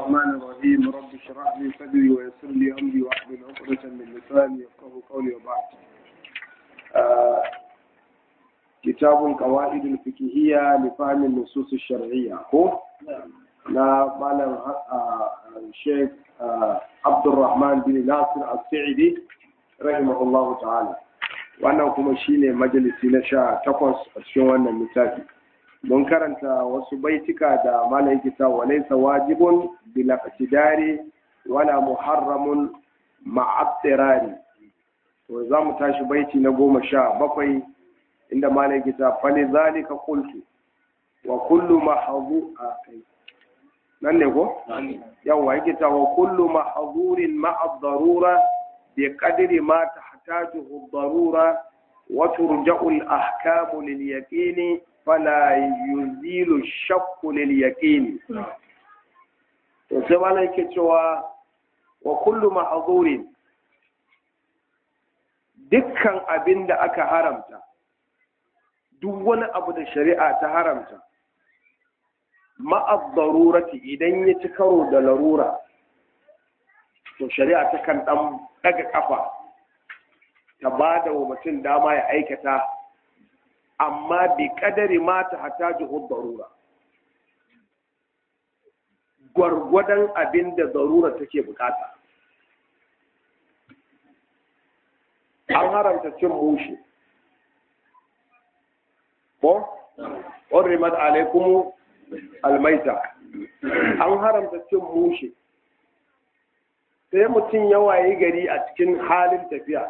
الرحمن الرحيم رب اشرح لي صدري ويسر لي امري واحلل عقدة من لساني يفقهوا قولي وبعد آه كتاب القواعد الفقهية لفهم النصوص الشرعية هو لا مالم الشيخ عبد الرحمن بن ناصر السعدي رحمه الله تعالى wannan kuma shine majalisi na sha takwas a cikin wannan littafi mun karanta wasu baitika da malai kita walaisa wajibun bila qtidari wala muharramun ma'abtirari to za mu tashi baiti na goma sha bakwai inda malai kita fali zalika qultu wa kullu mahzu nan ne ko yawa yake ta wa kullu mahzurin ma'a darura bi qadri ma tahtajuhu darura wa turja'u al-ahkamu lil yaqini fala yuzilu shakku lil yaqini to sai malai yake cewa wa kullu mahzurin dukkan abin da aka haramta duk wani abu da shari'a ta haramta ma'ab darurati idan ya ci karo da larura to shari'a ta kan dan daga kafa ta ba da wa mutum dama ya aikata amma bi kadari ma ta hataji darura gwargwadon abin da darura take bukata an haramta cin mushi ko ƙorrimat alaikumu almaita an haramta cin mushe sai mutum ya waye gari a cikin halin tafiya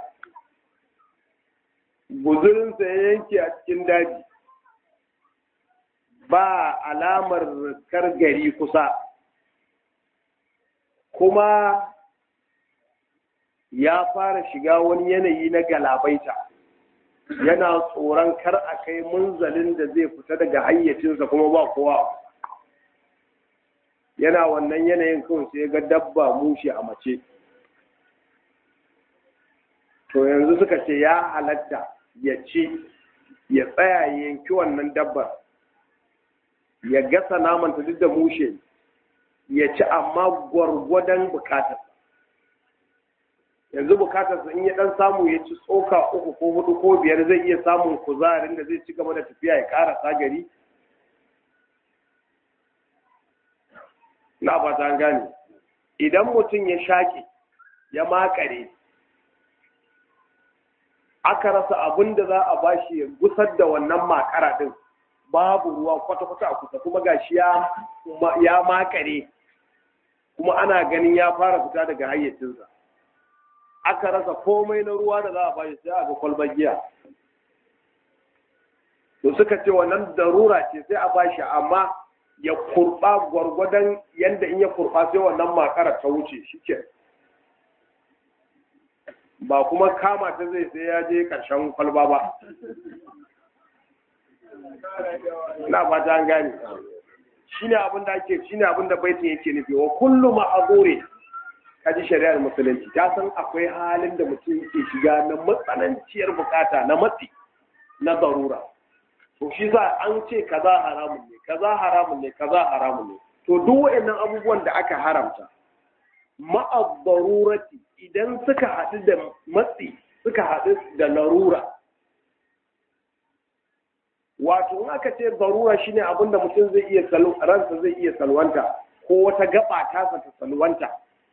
guzurinsa ya yanke a cikin daji ba alamar kar gari kusa kuma ya fara shiga wani yanayi na galabaita yana tsoron kar a kai munzalin da zai fita daga hayyacinsa kuma ba kowa yana wannan yanayin kawai sai ga dabba mushi a mace to yanzu suka ce ya halatta ya ci ya tsaya yanki wannan dabbar ya gasa namanta duk da mushe ya ci amma gwargwadon bukatar yanzu bukatarsa in ya dan samu ya ci tsoka uku ko hudu ko biyar zai iya samun kuzarin da zai ci gaba da tafiya ya karasa gari na ba ta gane idan mutum ya shaƙe ya makare aka rasa abin da za a bashi ya gusar da wannan makara din babu ruwa kwata-kwata a kusa kuma gashi ya makare kuma ana ganin ya fara fita daga hayyacinsa aka rasa komai na ruwa da za a bashi sai a ga kwalbar giya to suka ce wannan darura ce sai a bashi amma ya kurba gwargwadon yadda in ya kurba sai wannan makarar ta wuce shi ke ba kuma kama ta zai sai ya je ƙarshen kwalba ba na ba ta gane shi ne abin da ake shi ne abin da baitin yake nufi wa kullu ma'azuri kaji shari'ar musulunci ta san akwai halin da mutum yake shiga na matsananciyar bukata na matsi na darura to shi za an ce kaza haramun ne kaza haramun ne kaza haramun ne to duk waɗannan abubuwan da aka haramta ma'abbarurati idan suka haɗu da matsi suka haɗu da larura wato in aka ce barura shine abin da mutum zai iya ransa zai iya salwanta ko wata gaba tasa ta salwanta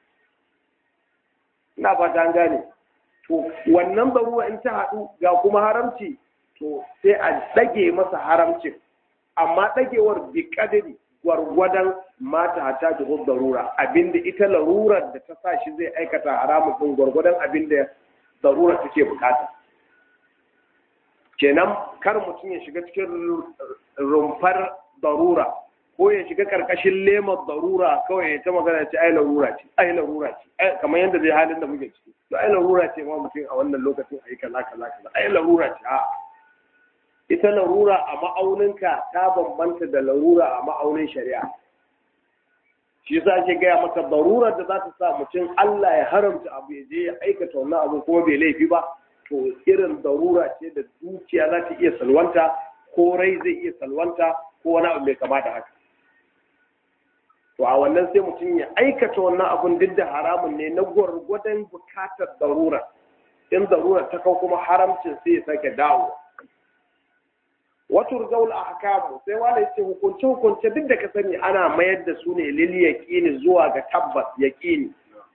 ina ba ta gane to wannan barura in ta haɗu ga kuma haramci to sai a ɗage masa haramcin amma ɗagewar bi kadari gwargwadon mata hata da darura abinda ita larurar da ta sa shi zai aikata haramun ɗin gwargwadon abinda darura take bukata kenan kar mutum ya shiga cikin rumfar darura ko ya shiga karkashin lemar darura kawai ya ta magana ce ai larura ce ai larura ce kamar yadda zai halin da muke ciki to ai larura ce ma mutum a wannan lokacin ai kaza kaza kaza ai larura ce a ita larura a ma'auninka ta bambanta da larura a ma'aunin shari'a shi yasa ake gaya maka darurar da za ta sa mutum Allah ya haramta abu ya je ya aikata wannan abu kuma bai laifi ba to irin darura ce da dukiya za ta iya salwanta ko rai zai iya salwanta ko wani abu mai kama da haka to a wannan sai mutum ya aikata wannan abun duk da haramun ne na gwargwadon bukatar darura in darura ta kau kuma haramcin sai ya sake dawo wato zaul ahkamu sai wala yace hukunce hukunce duk da ka sani ana mayar da su ne lil yaqini zuwa ga tabbas yaqini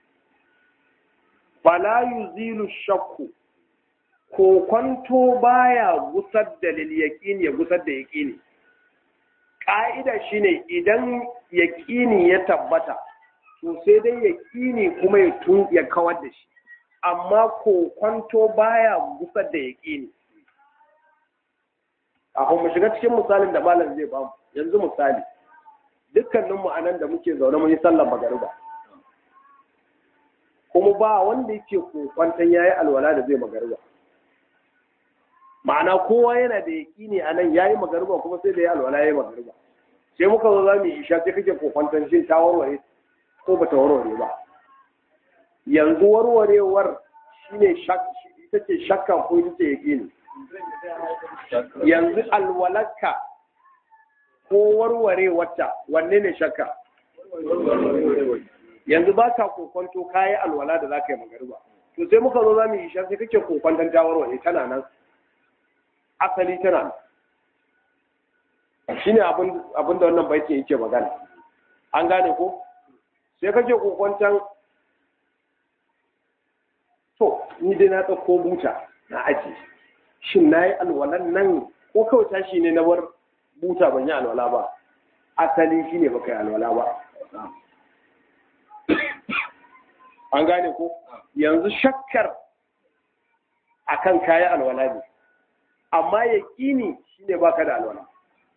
fala yuzilu shakku ko kwanto baya gusar da lil yaqini ya gusar da yaqini ka'ida shine idan yaqini ya tabbata to sai dai yaqini kuma ya tun ya kawar da shi amma ko kwanto baya gusar da yaqini kafin mu shiga cikin misalin da malam zai bamu yanzu misali dukkaninmu a nan da muke zaune mun yi sallar magariba kuma ba wanda yake kokwantan yayi alwala da zai magariba ma'ana kowa yana da yaƙini a nan yayi magariba kuma sai da ya alwala yayi magariba sai muka zo za mu yi isha sai kake kokwantan shin ta warware ko ba ta warware ba yanzu warwarewar shine ita ce shakka ko ita ce yaƙini yanzu alwalarka ko warware wata wanne ne shakka yanzu ba ka kokonto kayi alwala da za ka yi magariba to sai muka zo za mu yi shan sai kake kokonton ta warware tana nan asali tana nan shi ne abin da wannan baiti yake magana an gane ko sai kake kokonton to ni dai na tsakko buta na aji shin na yi alwalan nan ko kawai tashi ne na bar buta ban yi alwala ba asali shi ne baka yi alwala ba an gane ko yanzu shakkar akan kayi alwala ne amma ya ƙini shi ne baka da alwala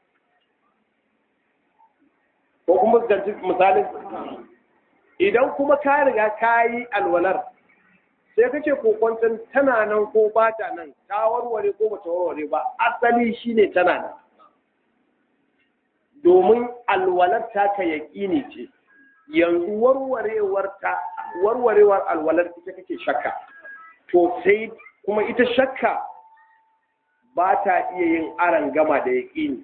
ko kuma ganci misalin idan kuma ka riga ka yi alwalar sai kace kokwanton tana nan ko ba ta nan ta warware ko bata warware ba asali shine tana nan domin alwalar ta ka yaƙini ce yanzu warwarewar ta warwarewar alwalar ita kake shakka to sai kuma ita shakka ba ta iya yin aran gama da yaƙini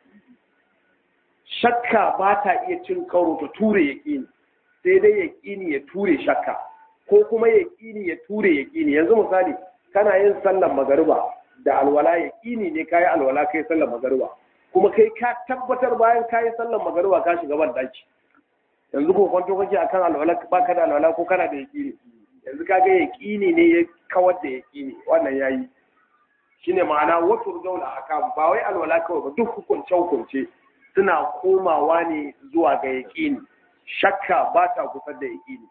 shakka ba ta iya cin karo ta ture yaƙini sai dai yaƙini ya ture shakka ko kuma yaƙini ya ture yaƙini yanzu misali kana yin sallar magariba da alwala yaƙini ne kayi alwala kai sallar magariba kuma kai ka tabbatar bayan kayi sallar magariba ka shiga ban daki yanzu ko kwanto kake akan alwala baka da alwala ko kana da yaƙini yanzu kaga yaƙini ne ya kawar da yaƙini wannan yayi shine ma'ana wato daula haka ba wai alwala kawai ba duk hukunce hukunce suna komawa ne zuwa ga yaƙini shakka ba ta kusa da yaƙini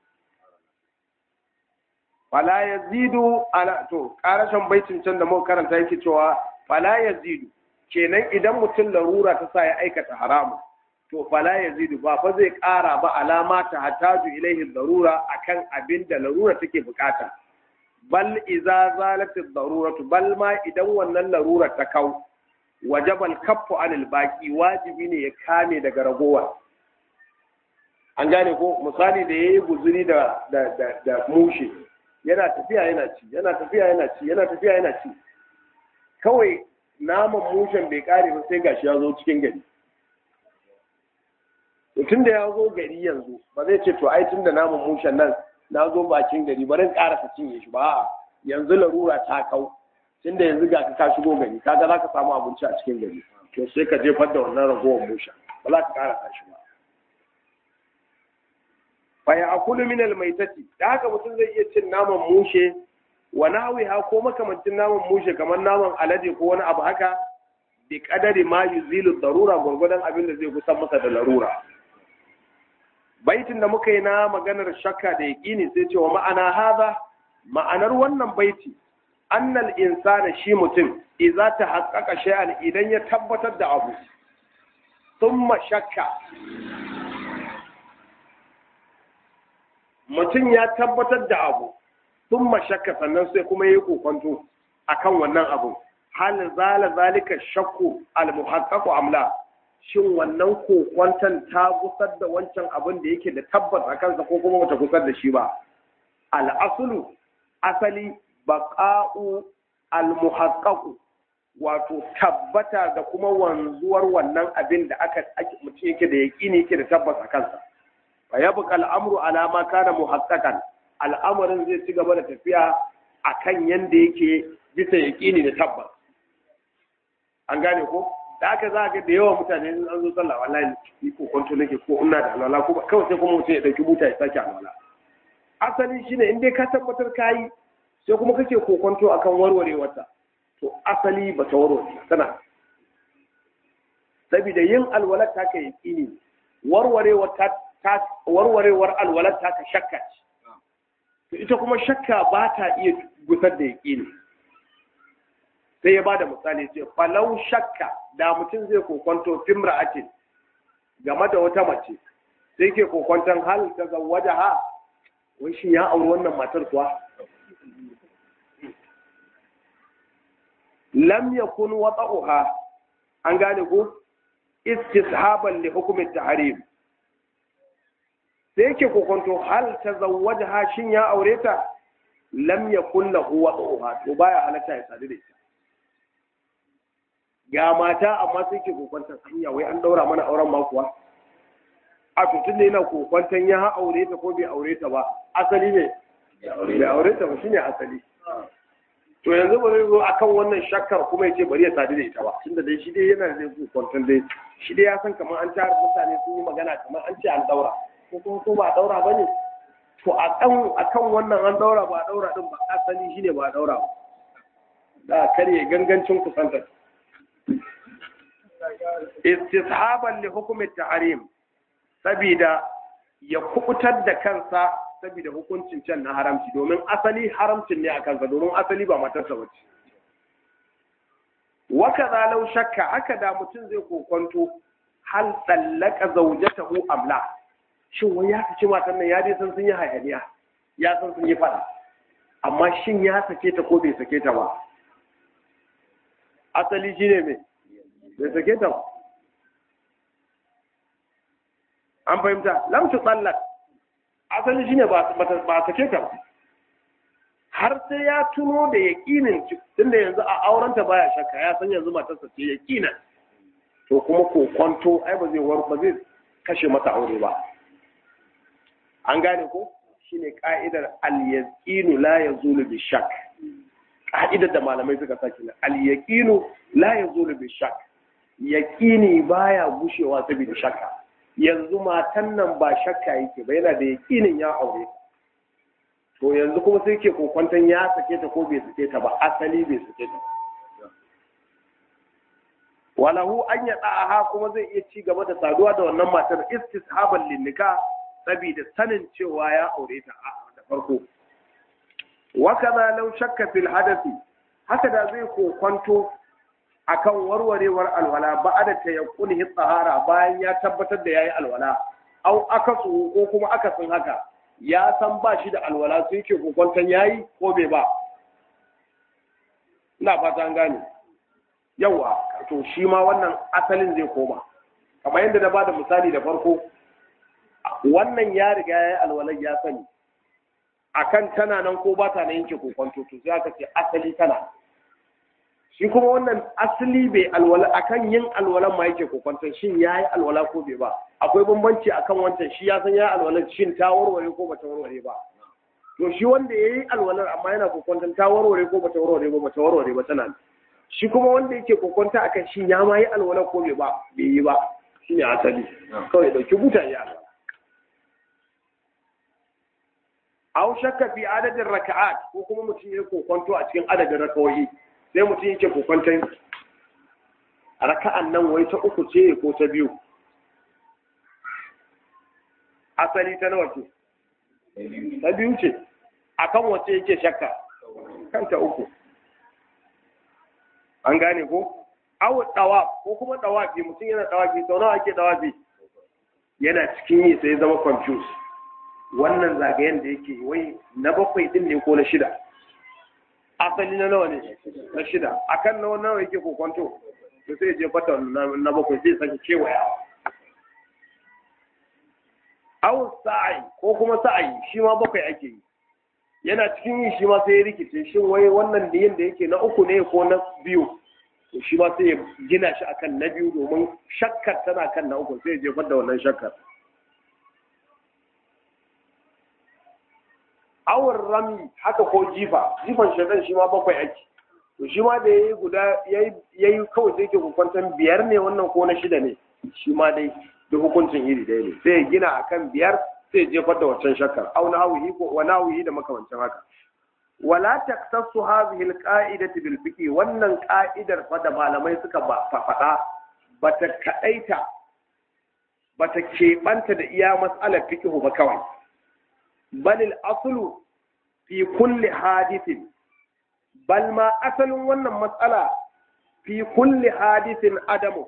fala yazidu ala to karashin baitin can da muka karanta yake cewa fala yazidu kenan idan mutum larura ta sa ya aikata haramu to fala yazidu ba fa zai kara ba alama ta hataju ilaihi larura akan abin da larura take bukata bal iza zalat daruratu bal ma idan wannan larura ta kau wajabal kaffu anil baqi wajibi ne ya kame daga ragowa an gane ko misali da yayi guzuri da da da, da mushe yana tafiya yana ci yana tafiya yana ci yana tafiya yana ci kawai naman mushen bai kare ba sai gashi ya zo cikin gari tun da ya zo gari yanzu ba zai ce to ai tun da naman mushen nan na zo bakin gari bari karasa cinye shi ba yanzu larura ta kau tun da yanzu ga ka shigo gari kaga za ka samu abinci a cikin gari to sai ka jefar da wannan ragowar mushen ba za ka karasa shi ba faya akulu min almaitati da haka mutum zai iya cin naman mushe wa nahwiha ko makamancin naman mushe kamar naman alade ko wani abu haka bi kadari ma yuzilu darura gurgudan abin da zai kusan masa da larura baitin da muka yi na maganar shakka da yaqini sai cewa ma'ana haza ma'anar wannan baiti annal insana shi mutum idza ta haqqaqa shay'an idan ya tabbatar da abu thumma shakka mutum ya tabbatar da abu sun mashakka sannan sai kuma yi kokonto akan wannan abu hal zala zalika shakku al muhaqqaqu amla shin wannan kokonton ta gusar da wancan abin da yake da tabbas a kansa ko kuma bata gusar da shi ba al aslu asali baqa'u al muhaqqaqu wato tabbata da kuma wanzuwar wannan abin da aka mutum yake da yaƙini yake da tabbas a kansa fa yabqa al'amru ala ma kana muhaqqaqan al'amarin zai ci gaba da tafiya akan yanda yake bisa yaƙini da tabbas an gane ko da aka za ga da yawa mutane an zo sallah wallahi ni ko kwanto nake ko ina da alwala ko kawai sai kuma mutum ya dauki buta ya sake alwala asali shine in dai ka tabbatar kayi sai kuma kake kokonto akan warwarewarta to asali ba ta warware tana saboda yin alwalar ta ka yaƙini warwarewar ta warwarewar alwalar ta ka shakka ce to ita kuma shakka ba ta iya gusar da yaƙini sai ya bada misali ce falau shakka da mutum zai kokonto fimra'atin game da wata mace sai ke kokonton hal ta zawaja ha wai shi ya auri wannan matar kuwa lam yakun wata'uha an gane ko istishaban li hukumin tahrim sai yake kokonto hal tazawwajaha shin ya aure ta lam yakun lahu wata'uha to baya halatta ya sadu da ita ga mata amma sai ke kokonton hanya wai an daura mana auren ma kuwa a tutun ne yana kokonton ya aure ta ko bai aure ta ba asali ne bai aure ta ba shine asali to yanzu ba zai zo akan wannan shakkar kuma yace bari ya sadu da ita ba tunda dai shi dai yana da zai kwanton dai shi dai ya san kamar an tara mutane sun yi magana kamar an ce an daura ko kuma ko ba daura ba ne to a kan akan wannan an daura ba daura din ba asali shine ba daura ba da kare gangancin kusantar istishaban li hukumi tahrim sabida ya kubutar da kansa saboda hukuncin can na haramci domin asali haramcin ne a kansa domin asali ba matarsa bace waka zalau shakka haka da mutum zai kokonto hal tsallaka zaujatahu amla shin wai ya saki matan nan ya dai san sun yi hayaniya ya san sun yi fada amma shin ya sake ta ko bai sake ta ba asali shine me bai sake ta ba an fahimta lam tu tsallak asali shine ba ba sake ta ba har sai ya tuno da yaƙinin tunda yanzu a aurenta baya shakka ya san yanzu matarsa ce yaƙina to kuma kokonto ai ba zai war ba zai kashe mata aure ba an gane ko shine ka'idar al-yaqinu la yazulu bi shakk ka'idar da malamai suka saki na al-yaqinu la yazulu bi shakk yaqini baya gushewa saboda shakka yanzu matan nan ba shakka yake ba yana da yaƙinin ya aure to yanzu kuma sai ke kokwanton ya sake ta ko bai sake ta ba asali bai sake ta walahu an ya ha kuma zai iya ci gaba da saduwa da wannan matar istishaban linnika saboda sanin cewa ya aure ta da farko wa kaza law shakka fil hadathi haka da zai kokwanto akan warwarewar alwala ba da ta yakuni tsahara bayan ya tabbatar da yayi alwala au akasu ko kuma akasin haka ya san ba shi da alwala sai ke kokwanton yayi ko bai ba ina fata an gane yawa to shi ma wannan asalin zai koma kamar yadda na bada misali da farko wannan ya riga ya yi alwalar ya sani akan tana nan ko ba ta na yanke kokwanto to sai aka ce asali tana shi kuma wannan asali bai alwala akan yin alwalan ma yake kokwanton shin ya yi alwala ko bai ba akwai bambanci akan wancan shi ya san ya alwalar shin ta warware ko bata warware ba to shi wanda ya yi alwalar amma yana kokwanton ta warware ko bata warware ba bata warware ba tana shi kuma wanda yake kokwanta akan shin ya ma yi alwalar ko bai ba bai yi ba shine asali kawai dauki buta ya alwala aw shakka fi adadin raka'at ko kuma mutum ya kokwanto a cikin adadin rakawoyi sai mutum yake kokwanton raka'an nan wai ta uku ce ko ta biyu asali ta nawa ce ta biyu ce akan wace yake shakka kanta uku an gane ko aw dawa ko kuma dawafi mutum yana dawafi sau nawa ake dawafi yana cikin yi sai zama confused wannan zagayen da yake wai na bakwai din ne ko na shida asali na nawa ne na shida akan nawa nawa yake kokonto to sai je fata na bakwai sai sake kewaya aw sa'i ko kuma sa'i shi ma bakwai ake yi yana cikin yi shi ma sai ya rikice shin wai wannan da da yake na uku ne ko na biyu to shi ma sai ya gina shi akan na biyu domin shakkar tana kan na uku sai ya jefar da wannan shakkar awar rami haka ko jifa jifan shaitan shi ma bakwai ake to shi ma da yayi guda yayi kawai sai ke hukuntan biyar ne wannan ko na shida ne shi ma dai da hukuncin iri ɗaya ne sai ya gina akan biyar sai ya jefar da wancan shakkar au na hawihi ko wa nawihi da makamancin haka wala taktasu hadhihi alqa'idati bil fiqh wannan ka'idar fa da malamai suka faɗa bata kadaita bata keɓanta da iya mas'alar fiqh ba kawai bal al aslu fi kulli hadithin bal ma asalin wannan mas'ala fi kulli hadithin adamu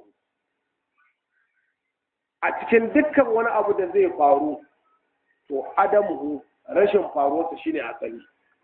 a cikin dukkan wani abu da zai faru to adamu rashin faruwarsa shine asali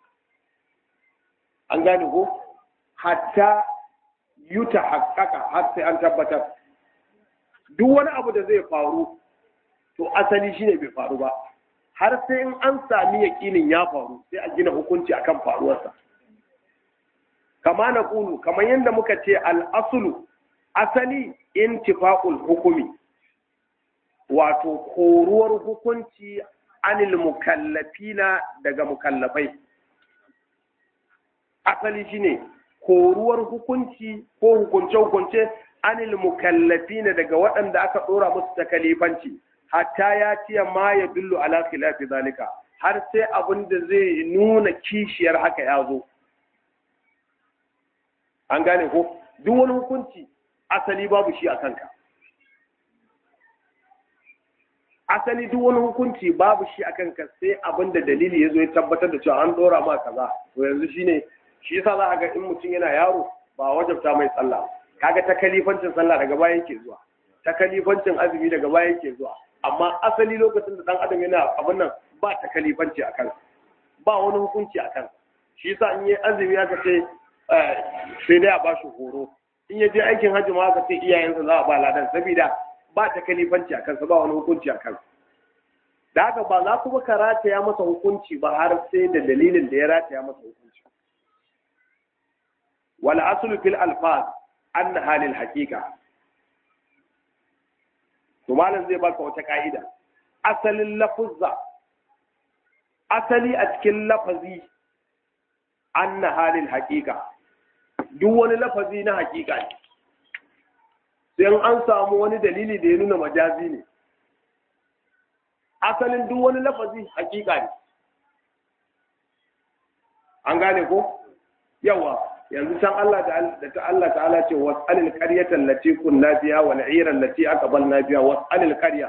an gane ko hatta yuta haƙaƙa har sai an tabbatar duk wani abu da zai faru to asali shine bai faru ba har sai in an sami yaƙinin ya faru sai a gina hukunci akan faruwarsa kama na ƙulu kamar yadda muka ce al'asulu asali intifa'ul hukumi wato koruwar hukunci anil mukallafina daga mukallafai asali shine koruwar hukunci ko hukunce-hukunce anil mukallafina daga waɗanda aka ɗora musu takalifanci hatta ya ciya ma ya dullu ala khilafi zalika har sai abin da zai nuna kishiyar haka ya zo an gane ko duk wani hukunci asali babu shi a kanka asali duk wani hukunci babu shi a kanka sai abin da dalili ya zo ya tabbatar da cewa an dora ma kaza to yanzu shine shi yasa za a ga in mutum yana yaro ba wajabta mai sallah kaga ta kalifancin sallah daga baya yake zuwa ta kalifancin azumi daga baya yake zuwa amma asali lokacin da dan adam yana abin nan ba ta kalifanci a kansa ba wani hukunci a kansa shi yasa in yi azumi aka ce sai dai a ba shi horo in ya je aikin hajji ma aka ce iyayensa za a ba ladan saboda ba ta kalifanci a kansa ba wani hukunci a kansa da haka ba za kuma ka rataya masa hukunci ba har sai da dalilin da ya rataya masa hukunci wal aslu fil alfaz anna halil haqiqa to malam zai baka wata ka'ida asalin lafuzza asali a cikin lafazi anna halil haqiqa duk wani lafazi na haqiqa ne sai an samu wani dalili da ya nuna majazi ne asalin duk wani lafazi hakika ne an gane ko yawa yanzu can Allah da ta Allah ta'ala ce was'alil qaryata allati kunna fiha wal 'ira allati aqbalna fiha was'alil qarya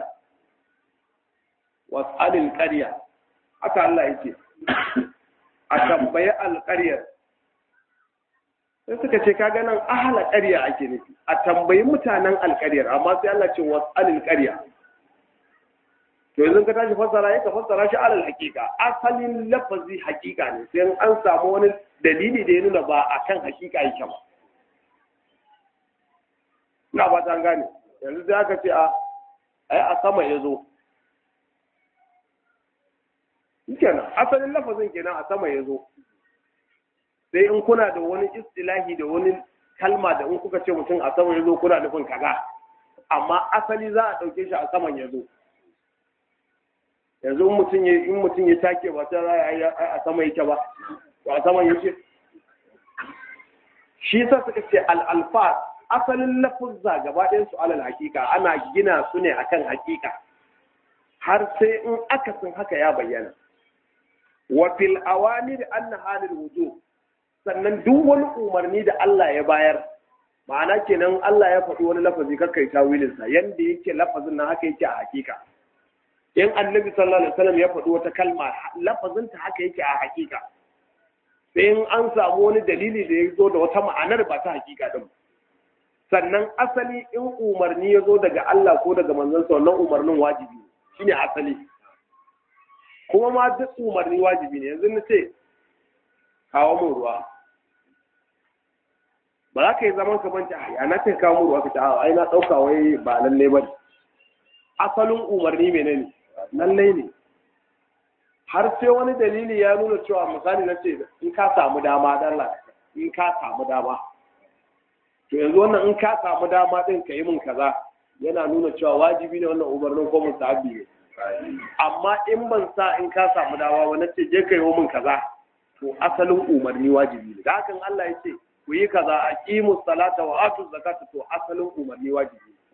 was'alil qarya haka Allah yake a tambaye alƙaryar sai suka ce kaga nan ahla ƙarya ake nufi a tambayi mutanen alƙaryar amma sai Allah ce was'alil qarya to yanzu ka tashi fassara ya ka fassara shi alal hakika asalin lafazi hakika ne sai an samu wani dalili da ya nuna ba a kan hakika yake ba ina ba ta gane yanzu sai aka ce a ai a sama ya zo kenan asalin lafazin kenan a sama ya zo sai in kuna da wani istilahi da wani kalma da in kuka ce mutum a sama ya zo kuna nufin kaza amma asali za a ɗauke shi a saman ya zo yanzu mutum ya in mutum ya take ba sai za a a sama yake ba ba a saman yake shi yasa suka ce al-alfaz asalin lafuzza gaba ɗayan su alal hakika ana gina su ne akan hakika har sai in akasin haka ya bayyana wa fil awamir anna halil wujub sannan duk wani umarni da Allah ya bayar ma'ana kenan Allah ya faɗi wani lafazi kakkai tawilinsa yanda yake lafazin nan haka yake a hakika in annabi sallallahu alaihi wasallam ya faɗi wata kalma lafazinta haka yake a hakika sai in an samu wani dalili da ya zo da wata ma'anar ba ta hakika din sannan asali in umarni ya zo daga Allah ko daga manzon sa wannan umarnin wajibi shine asali kuma ma duk umarni wajibi ne yanzu na ce kawo mun ruwa ba za ka yi zaman ka banci a na ce kawo mun ruwa ka ce a ai na ɗauka wai ba lalle ba asalin umarni menene lallai ne har sai wani dalili ya nuna cewa misali na ce in ka samu dama dalla in ka samu dama to yanzu wannan in ka samu dama din ka yi min kaza yana nuna cewa wajibi ne wannan umarnin ko musahabi ne amma in ban sa in ka samu dama ba na ce je ka yi min kaza to asalin umarni wajibi ne da hakan Allah ya ce ku yi kaza aqimu salata wa atu zakata to asalin umarni wajibi ne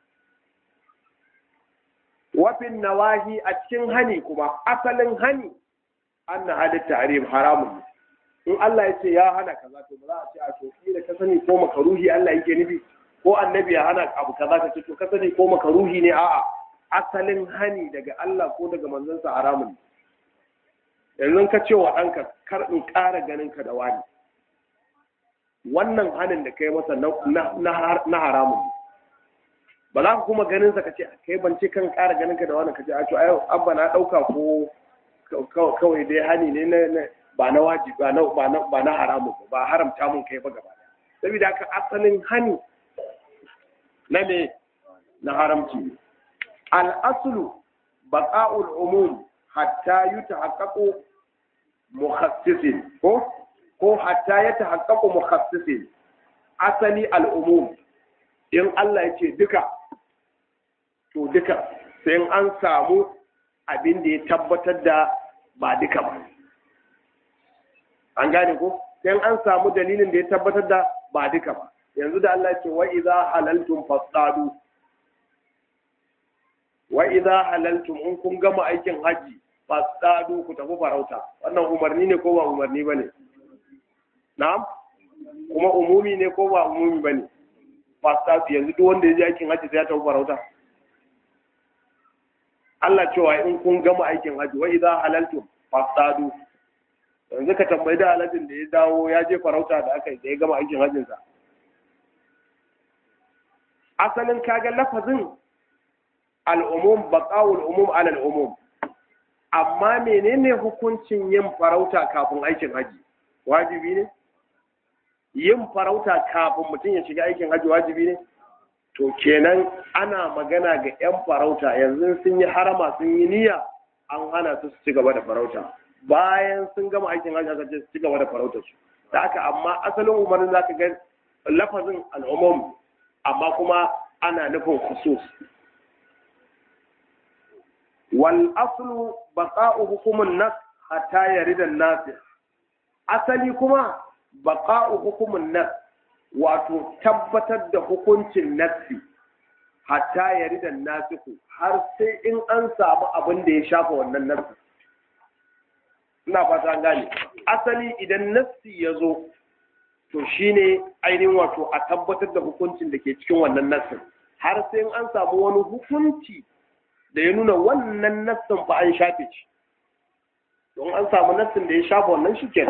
wafin nawahi a cikin hani kuma asalin hani anna halitta ta'rim haramun in Allah ya ce ya hana kaza to ba za a ce a to da ka sani ko makaruhi Allah yake nufi ko annabi ya hana abu kaza ka ce to ka sani ko makaruhi ne a'a asalin hani daga Allah ko daga manzansa haramun yanzu ka ce wa ɗanka kar in ƙara ganin ka da wani wannan hanin da kai masa na haramun ne ba za ka kuma ganin sa ka ce kai ban ce kan ƙara ganin ka da wani ka ce a to ai abba na ɗauka ko kawai dai hani ne na ba na wajibi ba na ba na ba na haramun ba haramta mun kai ba gaba saboda haka asalin hani na me na haramci al aslu baqa'ul umum hatta yutahaqqaqu mukhassisin ko ko hatta yatahaqqaqu mukhassisin asali al umum in Allah ya ce duka to duka sai an samu abin da ya tabbatar da ba duka ba an gane ko sai an samu dalilin da ya tabbatar da ba duka ba yanzu da Allah ce wa idza halaltum fasadu wa idza halaltum in kun gama aikin haji fasadu ku tafi farauta wannan umarni ne ko ba umarni bane na'am kuma umumi ne ko ba umumi bane fasadu yanzu duk wanda ya je aikin haji sai ya tafi farauta Allah cewa in kun gama aikin haji wa idza halaltum fasadu yanzu ka tambayi da alajin da ya dawo ya je farauta da aka yi da ya gama aikin hajjinsa asalin kaga lafazin al'umum baqawul umum ala al'umum amma menene hukuncin yin farauta kafin aikin haji wajibi ne yin farauta kafin mutum ya shiga aikin haji wajibi ne to kenan ana magana ga 'yan farauta yanzu sun yi harama sun yi niyya an hana su su ci gaba da farauta bayan sun gama aikin hajji aka ce su ci gaba da farautar su da haka amma asalin umarnin zaka ga lafazin al'umum amma kuma ana nufin khusus wal aslu baqa'u hukumun nas hatta yarida an-nas asali kuma baqa'u hukumun nas wato tabbatar da hukuncin nassi hatta yarida an-nasiku har sai in an samu abin da ya shafa wannan nassi ina fata an gane asali idan nassi ya zo to shine ainihin wato a tabbatar da hukuncin da ke cikin wannan nassin har sai an samu wani hukunci da ya nuna wannan nassin fa an shafe shi don an samu nassin da ya shafa wannan shi kenan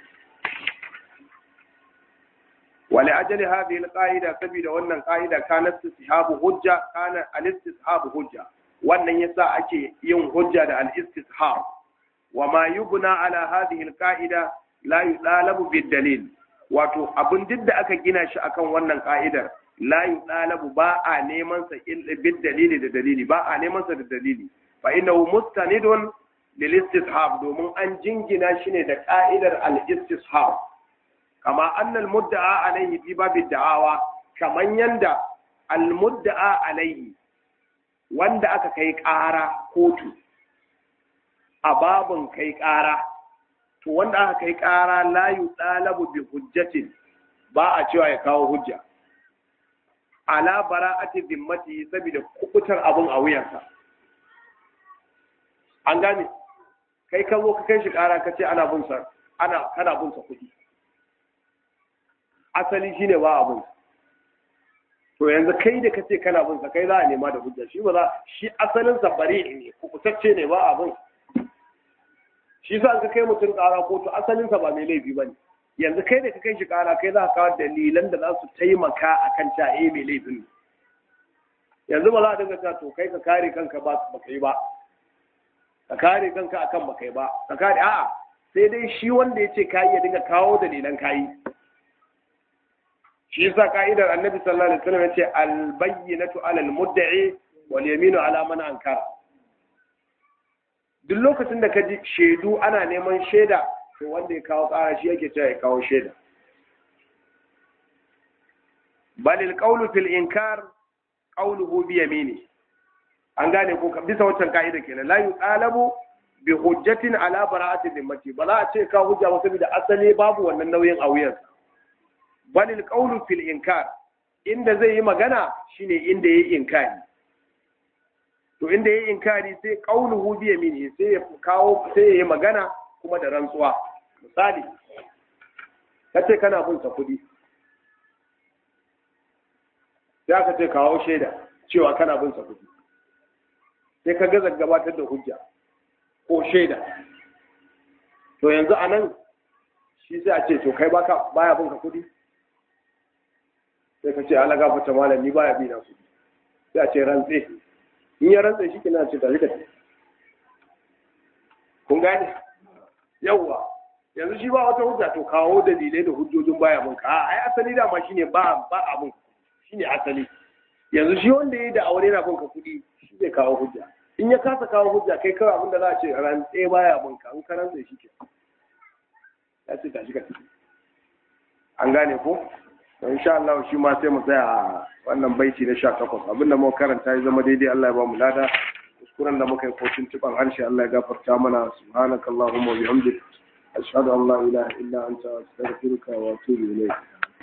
ولأجل هذه القاعدة سبيل وأن قاعدة كان استصحاب حجة كان الاستصحاب حجة وأن يسا أكي يوم حجة الاستصحاب وما يبنى على هذه القاعدة لا يطالب بالدليل wato abin duk da aka gina shi akan wannan ka'idar la yutalabu ba a neman sa bil dalili da dalili ba a neman sa da dalili fa innahu mustanidun lil istishab domin an jingina shi ne da ka'idar al istishab kama anna al mudda'a alayhi fi bab da'awa kaman yanda al mudda'a alayhi wanda aka kai ƙara kotu a babin kai ƙara to wanda aka kai ƙara layu ɗalabu bi hujjatin ba a cewa ya kawo hujja ala bara'ati zimmati saboda kubutar abun a wuyansa an gane kai ka zo ka kai shi ƙara ka ce ana bunsa ana kana bunsa kuɗi asali shine ba abun to yanzu kai da kace kana bunsa kai za a nema da hujja shi ba za shi asalin sa bari ne kubutacce ne ba abun shi sa ka kai mutum ƙara kotu asalinsa ba mai laifi ba ne yanzu kai da ka kai shi ƙara kai za ka kawo dalilan da za su taimaka a kan cewa eh mai laifin ne yanzu ba za a dinga cewa to kai ka kare kanka ba ba kai ba ka kare kanka akan ba kai ba ka kare a'a sai dai shi wanda ya ce kayi ya dinga kawo dalilan kayi shi yasa ka'idar annabi sallallahu alaihi wasallam ya ce al bayyinatu ala al mudda'i wal yaminu ala man ankara duk lokacin da ka ji shaidu ana neman shaida to wanda ya kawo ƙara shi yake cewa ya kawo shaida balil qawlu fil inkar qawluhu bi yamini an gane ko bisa wancan ka'ida kenan la yuqalabu bi hujjatin ala bara'ati dhimmati ba za a ce ka hujja ba saboda asali babu wannan nauyin a wuyan balil qawlu fil inkar inda zai yi magana shine inda yayi inkari to inda yayi inkari sai qawluhu bi yamini sai ya kawo sai ya yi magana kuma da rantsuwa misali kace kana bin sa kudi sai aka ce kawo shaida cewa kana bin sa kudi sai ka gaza gabatar da hujja ko shaida to yanzu a nan shi sai a ce to kai baka baya bin ka kudi sai ka ce ala gafarta malam ni baya bi na kudi sai a ce rantse in ya rantse shi kina ce tafi ka ce kun gane yawwa yanzu shi ba wata hujja to kawo dalilai da hujjojin baya bin ka ai asali da ma shine ba ba abun shine asali yanzu shi wanda yayi da aure na bin ka kudi shi zai kawo hujja in ya kasa kawo hujja kai kawai abinda za a ce ran tsaye baya bin ka in ka rantsa shi ke ya ce tashi ka tafi an gane ko to insha Allah shi ma sai mu tsaya a wannan baiti na 18 abinda muka karanta ya zama daidai Allah ya ba mu lada kuskuren da muka yi ko tuntuban harshe Allah ya gafarta mana subhanakallahumma wa bihamdik ashhadu an la ilaha illa anta astaghfiruka wa atubu ilayk